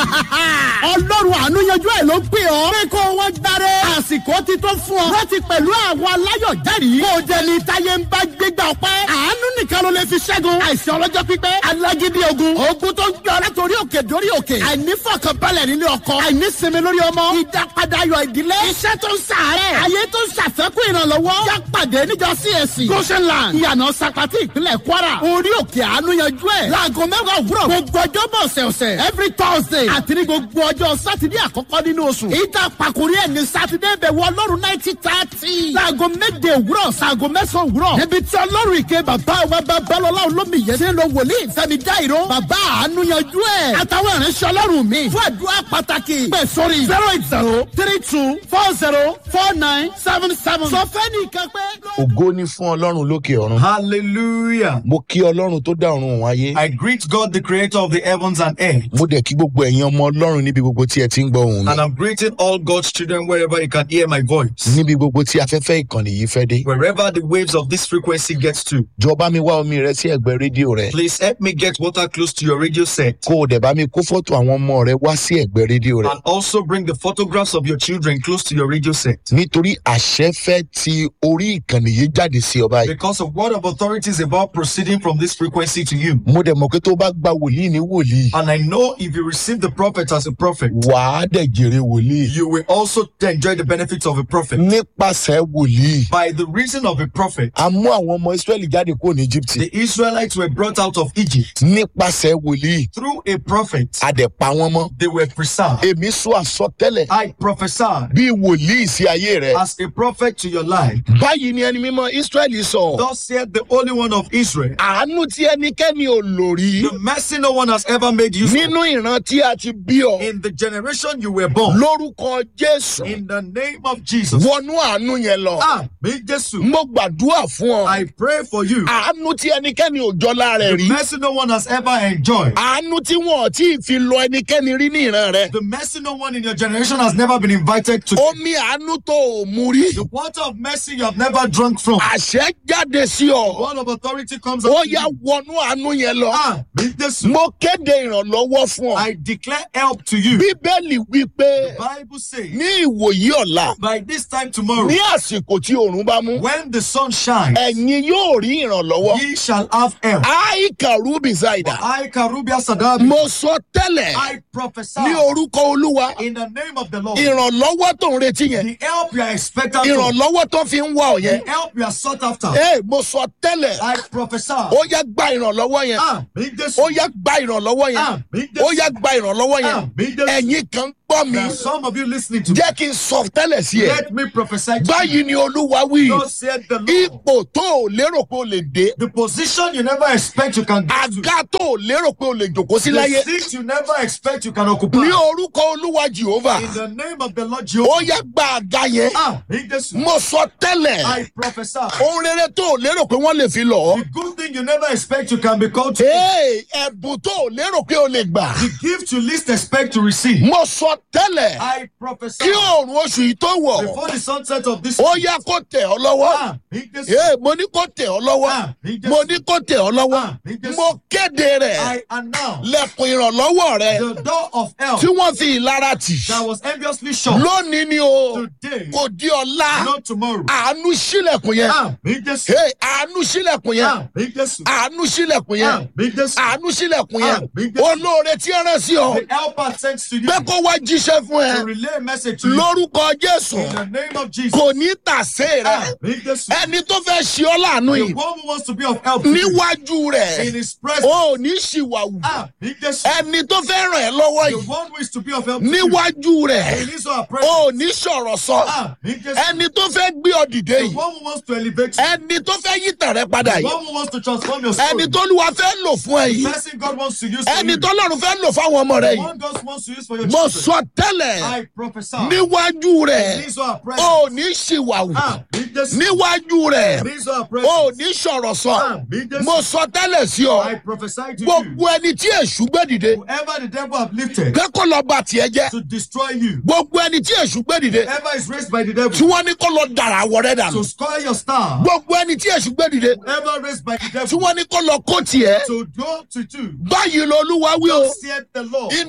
ọlọ́run àánú yanjú ẹ̀ ló pè ọ́. pé kó wọ́n gbáre. àsìkò ti tó fún ọ. láti pẹ̀lú àwọn aláyọ̀ jẹ́rìí. kó o jẹ ní táyé ń bá gbégbá ọpẹ́. àánú nìkan ló lè fi ṣẹ́gun. àìsàn ọlọ́jọ́ pípẹ́. alágídí ogun. ogun tó ń gbé ọ látòrí òkè dórí òkè. àìnífọ̀kànbalẹ̀ nínú ọkọ. àìnísinmi lórí ọmọ. ìdápadà ayọ̀ ìdílé. iṣẹ́ tó ń sàárẹ̀. ayé tó ń ṣàfẹ́kù ìrànlọ́wọ́. yá pàdé níjọ CAC. goshenland. ìyànà sapati ìpínlẹ̀ kwara. orí òkè àánú yanjú ẹ̀. láago mẹ́wàá òwúrọ̀. gbogbo ọjọ́ bọ̀ ọ̀sẹ̀ọ̀sẹ̀. every thursday. àti ní gbogbo ọjọ́ sátidé àkọ́kọ́ nínú oṣù. ìta pàkórí ẹ̀ ní sátidé bẹ̀ wọ ọlọ́run náìtì tààtì. láago méje òwúrọ̀ sáago mẹ́sàn-án òwúrọ̀. níbi tí ọlọ́run ìké bàbá wa babalọ́lá olómi yẹn ti ń lo wòlíì fẹ́mi dáìró. bàbá àánú yanjú ẹ̀. àtàwọn ìránṣẹ́ ọlọ́run mi. fún àdúrà pàtàkì. pẹ̀ sórí zero eight zero three two four zero four nine seven seven. sọ fẹ́ nìkan pé. ògo ni fún ọlọ́run lókè ọ̀run. Hallelujah. mo kí ọlọ́run tó dá ọ̀run òun ayé. I greet God, the creator of the heavens and earth. mo dẹ̀ kí gbogbo ẹ̀yin ọmọ ọlọ́run níbi gbogbo tí ẹ ti ń gbọ́ ohùn And mi. I'm greeting all God's children wherever you can hear my voice. níbi gbogbo tí afẹ́fẹ́ ìkànnì yìí fẹ́ dé. Wherever the waves of this frequency gets to. jọ bá mi wá omi rẹ sí ẹ̀gbẹ́ rédíò rẹ. Please help me get water close to your radio set. kó o dẹ̀ bá mi kó fọ́tò àwọn ọmọ rẹ wá sí ẹ̀gbẹ́ rédíò rẹ. And also bring the photographs of your children close to your radio set. nítorí àṣẹ fẹ́ ti orí ìkànnì yìí jáde sí ọ báyìí. Because a word of authority is about proceeding from this frequency to you. mo dẹ̀ mọ̀ pé tó o bá gba wòlíì ní wòlíì. And I know if you receive the prophet as a prophet, wàá dẹ̀ jèrè wòlíì. you will also enjoy the benefits of a prophet. nípasẹ̀ wòlíì. By the reason of a prophet, a mú àwọn ọmọ israẹli jáde kúrò ní egypt. the Israelites were brought out of Egypt. nípasẹ̀ wòlíì. Through a prophet, a dẹ̀ pa wọ́n mọ́. they were preserved. èmi sọ àsọtẹ́lẹ̀ I prophesied bí wòlíì sí ayé rẹ. as a prophet to your life. báyìí ni ẹni mímọ́ israẹli sọ. Thus said the Holy One of Israel. àánú tí ẹnikẹ́ni ò lò rí. The mercy no one has ever made use of. nínú ìran tí a ti bí ọ. In the generation you were born. lórúkọ jésù. In the name of Jesus. wọnú àánú yẹn lọ. Ah, me Jesus. mo gbàdúrà fún ọ. I pray for you. àánú tí ẹnikẹ́ni ò jọlá rẹ̀ The rí. mercy no one has ever enjoyed. àánú tí wọn ò tí ì fi lọ ẹnikẹ́ni rí ní ìran rẹ. The mercy no one in your generation has never been invited to. omi àánú tó o mú rí. The water of mercy you have never drunk from. àṣẹ jáde sí ọ. Word of authority comes ó out. yá wọnú àánú yẹn lọ. Ah, me Jesus. mo kéde ìrànlọ́wọ́ fún ọ. I declare help to you. bíbélì wí pé Bible says ní ìwòyí ọ̀la by this time tomorrow, ní àsìkò tí oòrùn bá mú when the sun shines, ẹ̀yin yóò rí ìrànlọ́wọ́. ye shall have help. àìkà rúbì ṣáìdà I, Karubia Sadabi, mo sọ tẹ́lẹ̀ I prophesy ní orúkọ olúwa in the name of the Lord. ìrànlọ́wọ́ tó ń retí yẹn The help you are expected to, ìrànlọ́wọ́ tó fi ń wá ọ yẹn the help you are sought after. ee mo sọ tẹ́lẹ̀ I prophesy. ó yá gba ìrànlọ́wọ́ yẹn Ah, me this. ó yá gba ìrànlọ́wọ́ yẹn Ah, me this. ó yá gba ìrànlọ́wọ́ yẹn Ah, me this. ẹ̀yin kan gbọ́ mi There are some of you listening to me. jẹ́ kí n sọ tẹ́lẹ̀ sí ẹ Let me prophesy to you. báyìí ni olúwa wí Thus said the Lord. ipò tó o lérò pé o lè dé The position you never expect you can get to. àga tó o lérò pé o lè jòkó sí The láyé seat you never expect you can occupy. ní orúkọ olúwa jehova In the name of the Lord ó Jehovah. yá gba àga yẹn Ah, me this. mo sọ tẹ́lẹ̀ I prophesy. ohun rere tó o lérò pé wọ́n lè fi lọ The good thing you never expect you can be called to. ee ẹ̀bùn tó o lérò pé o lè gbà The gift you least expect to receive. mo sọ tẹ́lẹ̀ I prophesy. kí oòrùn oṣù yìí tó wọ̀ Before the sunset of this. ó yá kó tẹ̀ ọ́ lọ́wọ́ Ah, me this. ee mo ní kó tẹ̀ ọ́ lọ́wọ́ Ah, me this. mo ní kó tẹ̀ ọ́ lọ́wọ́ Ah, me this. mo kéde rẹ̀ I announce lẹ́kùn ìrànlọ́wọ́ rẹ̀ the door of help tí wọ́n fi ìlara tì that was enviously shut lónìí ni o today, kò di ọ̀la not tomorrow. àánú sílẹ̀kùn yẹn Ah, me this. ee àánú sílẹ̀kùn yẹn Ah, me this. àánú sílẹ̀kùn Ah, yẹn me this. àánú sílẹ̀kùn yẹn Ah, me this. olóore tí ẹ rán sí ọ The helper sent to you pé kó wá jíṣẹ́ fún ẹ to relay a message to you lórúkọ jésù in the name of Jesus. kò ní tàsé rẹ Ah, me this. ẹni tó fẹ́ ṣe ọ́ láàánú The yìí one who wants to be of help to you níwájú rẹ̀ in his presence. ó ní ṣìwàwù Ah, me this. ẹni tó fẹ́ ràn ẹ́ lọ́wọ́ The yìí one who is to be of help to you níwájú rẹ̀ in his or her presence. ó ní sọ̀rọ̀ sọ Ah, me this. ẹni tó fẹ́ gbé ọ dìde The yìí one who wants to elevate you. ẹni tó fẹ́ yí tàn rẹ padà The yìí one who wants to transform your story. ẹni tó lùwà fẹ́ lò fún ẹ The yìí person God wants to use for ẹni you. tó lọ́run fẹ́ lò fáwọn ọmọ rẹ The yìí one God wants to use for your mo children. sọ tẹ́lẹ̀ I prophesy. níwájú rẹ̀ In his or her ó presence. ní ṣìwàwù Ah, me this. níwájú rẹ̀ In his or her ó presence. ní sọ̀rọ̀ Ah, sọ me this. mo sọ tẹ́lẹ̀ sí ọ I prophesy to you. gbogbo ẹni tí èṣù gbé dìde Whoever the devil have lifted pé kó lọ bá tiẹ̀ jẹ́ to destroy you. gbogbo ẹni tí èṣù gbé dìde Whoever is raised by the tí devil wọ́n ní kó lọ dàrá àwọ̀ rẹ̀ dànù to score your star. gbogbo ẹni tí èṣù gbé dìde Whoever raised by the tí devil wọ́n ní kó lọ kó tiẹ̀ to go to do. báyìí lolúwa wí o Thus said the Lord. iná olúwa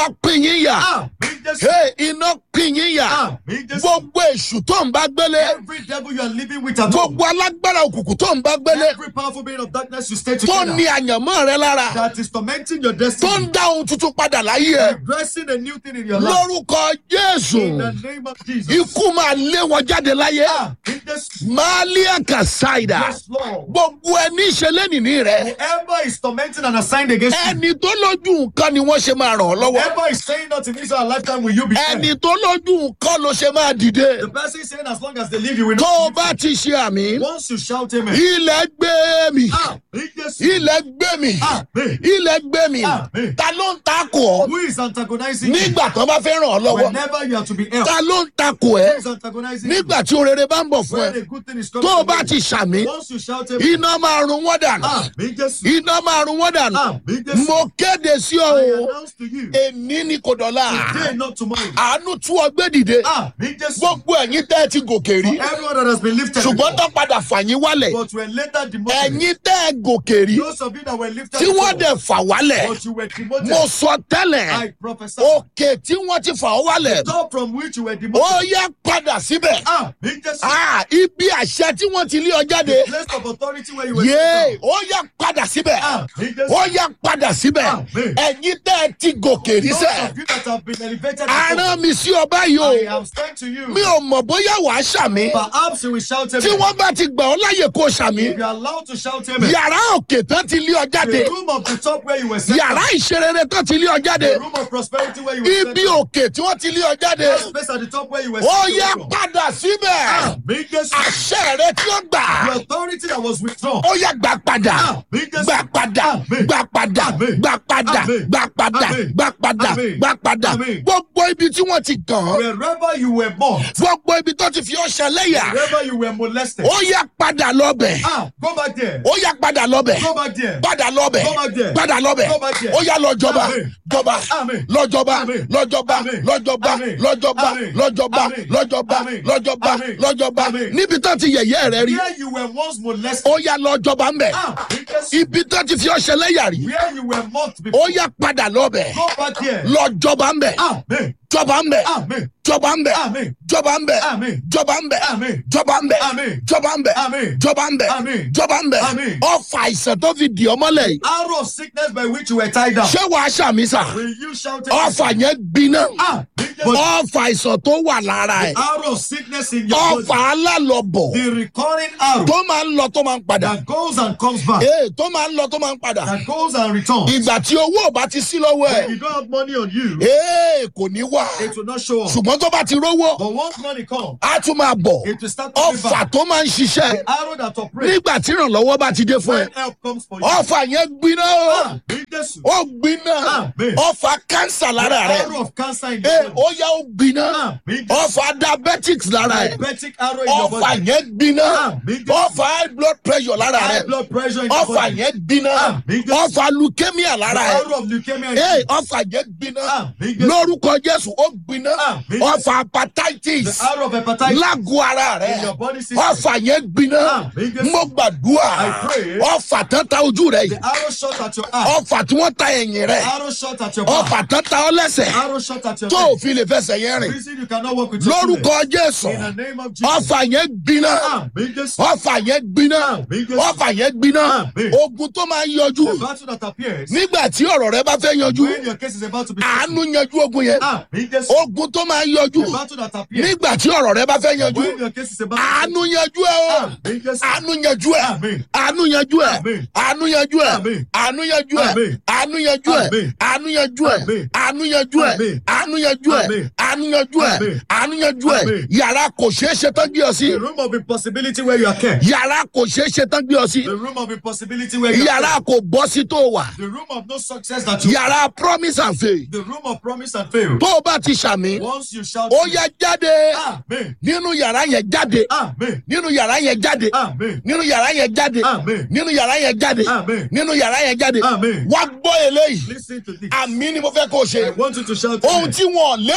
olúwa pín yín yà Àmín Jésù. Hey, iná pín yín yà Àmín Jésù. gbogbo èṣù tó ń bá gbélé Every devil you are living with at home. gbogbo alágbára òkùnkùn tó ń bá gbélé Every powerful being of darkness you stay tó together. ní àyànmọ́ rẹ lára That is tormenting your tó destiny. ń dá ohun tuntun padà láyé ẹ Addressing a new thing in your life. lórúkọ jésù In the name of Jesus. ikú máa lé wọn jáde láyé Àmín Jésù. máàlíàkà ṣáìdà Yes, Lord. gbogbo ẹni ìṣẹlẹ nìní rẹ Whoever is tormenting and assigned against you. ẹni tó lójú nǹkan ni wọn ṣe máa ràn ọ lọwọ Whoever is saying not in Israel lifetime will you be ẹni saved. tó lójú nǹkan ló ṣe máa dìde The person is saying as long as they live you will tó o not. bá ti ṣe àmì Once you shout amen. ilẹ̀ gbé mi Àmín Jésù. ilẹ̀ gbé mi Àmín. ilẹ̀ gbé mi Àmín. ta ló ń takò ọ Who is antagonizing you? nígbà tó bá fẹ́ ràn ọ́ lọ́wọ́ Whenever you are to be helped. ta ló ń takò Who ẹ is antagonizing you? nígbà tí orere bá ń bọ̀ fún When ẹ a good thing is coming tó o to bá you. ti ṣàmì Once you shout amen. iná máa run wọ́n dànù Àmín Jésù. iná máa run wọ́n dànù Àmín Jésù. mo kéde sí ọ I o announce to you. èní ni kò dọ̀la Today not tomorrow. àánú tú ọgbẹ́ dìde Àmín Jésù. gbogbo ẹ̀yin tẹ́ ẹ ti gòkè rí Everyone that has been lifted. ṣùgbọ́n tó before, padà fà yín wálẹ̀ But were later demoted. ẹ̀yin tẹ́ ẹ gòkè rí Those of you that were lifted. tí wọ́n before, dẹ̀ fà wálẹ̀ But you were demoted. mo sọ tẹ́lẹ̀ I prophesy. òkè tí wọ́n ti fà ọ́ wálẹ̀ Top from which you were ó demoted. yẹ padà síbẹ̀ Àmín Jésù. Ah, ibi àṣẹ tí wọ́n ti lé ọ jáde Place of authority where you were. yéé taken ó yẹ padà síbẹ̀ from. Àmín Jésù. ó yẹ padà síbẹ̀ Àmín. ẹ̀yin tẹ́ ẹ ti gòkè rí Those sẹ́ of you that have been elevated. aràn before, mi sí ọba yìí I o am saying to you. mi ò mọ̀ bóyá wàá ṣàmì Perhaps you will shout tí amen. wọ́n bá ti gbà ọ́ láyè kó ṣàmì If you are allowed to shout amen. yàrá òkè tán ti lé ọ jáde The room of the top where you were set. yàrá ìṣerere tán ti lé ọ jáde The room of prosperity where you were set. ibi òkè tí wọ́n ti lé ọ jáde That space at the top where you were ó set. yẹ padà síbẹ̀ Àmín Jésù. àṣẹ rẹ tí ó gbà The authority that was withdrawn. ó yẹ gbà padà Àmín Jésù. gbà padà Àmín. gbà padà Àmín. gbà padà Àmín. gbà padà Àmín. gbà padà Àmín. gbà padà Àmín. gbogbo ibi tí wọ́n ti kàn án Wherever you were born. gbogbo ibi tó ti fi ọ́ ṣẹlẹ́yà Wherever you were molested. ó yẹ padà lọ́bẹ̀ Ah, go back there. ó yẹ padà lọ́bẹ̀ Go back there. padà lọ́bẹ̀ Go back there. padà lọ́bẹ̀ Go back there. ó yà lọ́jọba Àmín. jọba Àmín. lọ́jọba Àmín. lọ́jọba Àmín. lọ́jọba Àmín. lọ́jọba Àmín. lọ́jọba Àmín. lọ́jọba Àmín. lọ́jọba Àmín. lọ́jọba Àmín. níbi tó ti yẹ̀yẹ́ rẹ rí Where you were once molested. ó yà lọ́jọba ń bẹ̀ Ah, because ibi tó ti fi ọ́ ṣẹlẹ́yà rí where you were mocked ó before. yà padà lọ́bẹ̀ Go back there. lọ́jọba ń bẹ̀ Amen. jọba ń bẹ̀ Amen. jọba ń bẹ̀ Amen. jọba ń bẹ̀ Amen. jọba ń bẹ̀ Amen. jọba ń bẹ̀ Amen. jọba ń bẹ̀ Amen. jọba ń bẹ̀ Amen. jọba ń bẹ̀ Amen. ọfà àìsàn tó fi dì ọmọ lẹ̀ yìí Arrow of sickness by which you were tied down. ṣé wàá ṣàmì sà Will you shout amen? ọfà yẹn gbiná Ah, because ọfà àìsàn tó wà lára ẹ̀ arrow of sickness in your body. ọfà alálọ̀bọ̀ The recurring arrow tó máa ń lọ tó máa ń padà that goes and comes back. ee tó máa ń lọ tó máa ń padà That goes and returns. ìgbà tí owó ò bá ti sí lọ́wọ́ ẹ̀ If you don't have money on you, ee kò ní wà it will not show up. ṣùgbọ́n tó bá ti rówó But once money comes, á tún máa bọ̀ it will start to ọfà back. tó máa ń ṣiṣẹ́ The arrow that operates nígbà tí ìrànlọ́wọ́ bá ti dé fún ẹ when help comes for you. ọfà yẹn gbiná o Ah, in Jesus. ó gbiná Amen. ọfà kánsà lára rẹ Arrow of cancer in ee your ó body. yá ó gbiná Ah, in Jesus. ọfà diabetics lára ẹ Diabetic arrow in your ọfà body. yẹn gbiná Amen. ọfà high blood pressure lára High rẹ blood pressure in your ọfà body. yẹn gbiná Amen. ọfà leukemia The lára ẹ arrow of leukemia in ee you. ọfà yẹn gbiná Amen. lórúkọ jésù ó gbiná Amen. ọfà The hepatitis arrow of hepatitis lágọ̀ọ́ ara in rẹ your body system. ọfà yẹn gbiná Amen. mo gbàdúrà I pray. ọfà tán ta ojú rẹ The yìí arrow shot at your eye. ọfà tí wọ́n ta ẹ̀yìn rẹ Arrow shot at your back. ọfà tán ta ọ lẹ́sẹ̀ Arrow shot at your tó leg. òfin lè fẹsẹ̀ yẹn rìn Reason you cannot walk with your lórúkọ jésù children. In the name of Jesus. ọfà yẹn gbiná Amen. Jesus. ọfà yẹn gbiná Amen. ọfà yẹn gbiná Amen. ogun tó máa ń yọjú The battle that appears nígbà tí ọ̀rọ̀ rẹ bá fẹ́ yanjú when your case is about to be àánú yanjú ogun yẹn Amen. Jesus. ogun tó máa ń yọjú The battle that appears nígbà tí ọ̀rọ̀ rẹ bá fẹ́ yanjú when your case is about to àánú yanjú ẹ o Amen. Jesus. àánú yanjú ẹ Amen. àánú yanjú ẹ Amen. àánú yanjú ẹ Amen. àánú yanjú ẹ Amen. àánú yanjú ẹ Amen. àánú yanjú ẹ Amen. àánú yanjú ẹ Amen. àánú yanjú ẹ Amen. àánú yanjú ẹ Amen. àánú yanjú ẹ Amen. yàrá kò ṣeé ṣe tán gbé ọ sí The room of impossibility where you are kept. yàrá kò ṣeé ṣe tán gbé ọ sí The room of impossibility where you are yàrá kept. kò bọ́ sí tó wà The room of no success that you yàrá promise and faith The room of promise and fail. tó o bá ti ṣàmì Once you shout ó yá jáde Amen. nínú yàrá yẹn jáde Amen. nínú yàrá yẹn jáde Amen. nínú yàrá yẹn jáde Amen. nínú yàrá yẹn jáde Amen. nínú yàrá yẹn jáde Amen. wá gbọ́ eléyìí Listen to this. àmì ni mo fẹ́ kó o I ṣe want you to shout ohun amen. tí wọn ò lérò pé o lè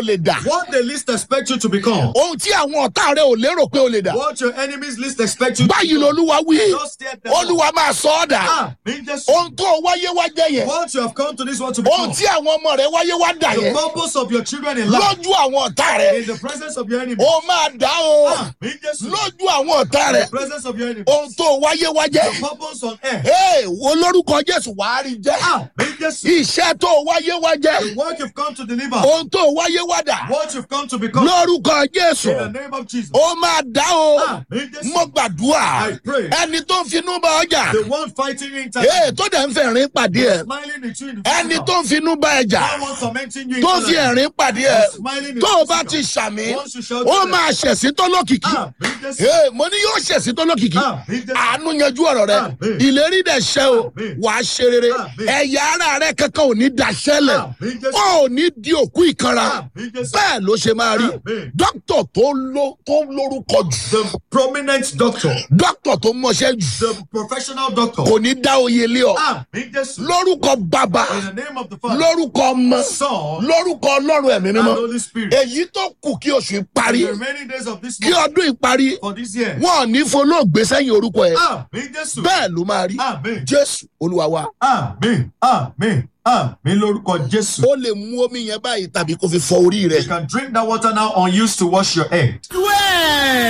lè dà What they least expect you to become. ohun tí àwọn ọ̀tá rẹ ò lérò pé o lè dà What your enemies least expect you to báyìí become. lolúwa wí Just hear them. olúwa máa sọ ọ́ dà Ah, mean just ohun tó wáyé wá jẹ yẹn what you have come to this world to ohun become. tí àwọn ọmọ rẹ wáyé wá dà The yẹn purpose of your children in life. lójú àwọn ọ̀tá rẹ In the presence of your enemy. ó máa dá o Ah, mean just lójú àwọn ọ̀tá in rẹ the presence of your enemy. ohun tó wáyé wá jẹ The purpose on earth. ee wo lórúkọ jésù wàá rí jẹ Ah, mean just iṣẹ́ tó wáyé wá jẹ the work you've come to deliver. ohun tó wáyé wá dà What you've come to become. lórúkọ jésù In the name of Jesus. ó máa dá o Ah, mean just mo gbàdúrà I pray. ẹni tó ń finú bá ọjà the one fighting you in time. ee tó dẹ̀ ń fẹ̀rín pàdé ẹ̀ Smiling at you in the ẹni physical. tó ń finú bá ẹjà That one tormenting you in tó fi the ẹ̀rín pàdé ẹ̀ Smiling in tó o the bá physical. ti ṣàmì Once you shout ó to máa ṣẹ̀sí tó lókìkí Ah, mean just ee mo ní yóò ṣẹ̀sí tó lókìkí Ah, mean just àánú yanjú ọ̀rọ̀ rẹ Amen. ìlérí dẹ̀ ṣẹ́ o Amen. wà á ṣe rere Amen. ẹ̀yà ara rẹ kankan ò ní daṣẹ́lẹ̀ Amen. Just- ó ò ní di òkú ìkanra Amen. Just- bẹ́ẹ̀ ló ṣe máa rí Amen. dókítà tó ló- tó lórúkọ jù The prominent doctor. dókítà tó mọṣẹ́ jù The professional doctor. kò ní dá oyè lé ọ Ah, mean just lórúkọ bàbá in the name of the Father, lórúkọ ọmọ Son, lórúkọ ọlọ́run ẹ̀mí and mímọ́ Holy Spirit. èyí tó kù kí oṣù yìí parí The remaining days of this kí month ọdún yìí parí for this year. wọn ò ní folóògbé sẹ́yìn orúkọ ẹ̀ Ah, mean just bẹ́ẹ̀ ló máa rí Amen. jésù olúwa wa Amen. Amen. Amen. Lórúkọ Jésù. ó lè mú omi yẹn báyìí tàbí kó fi fọ orí rẹ You can drink that water now unused to wash your head. Wẹ́ẹ̀.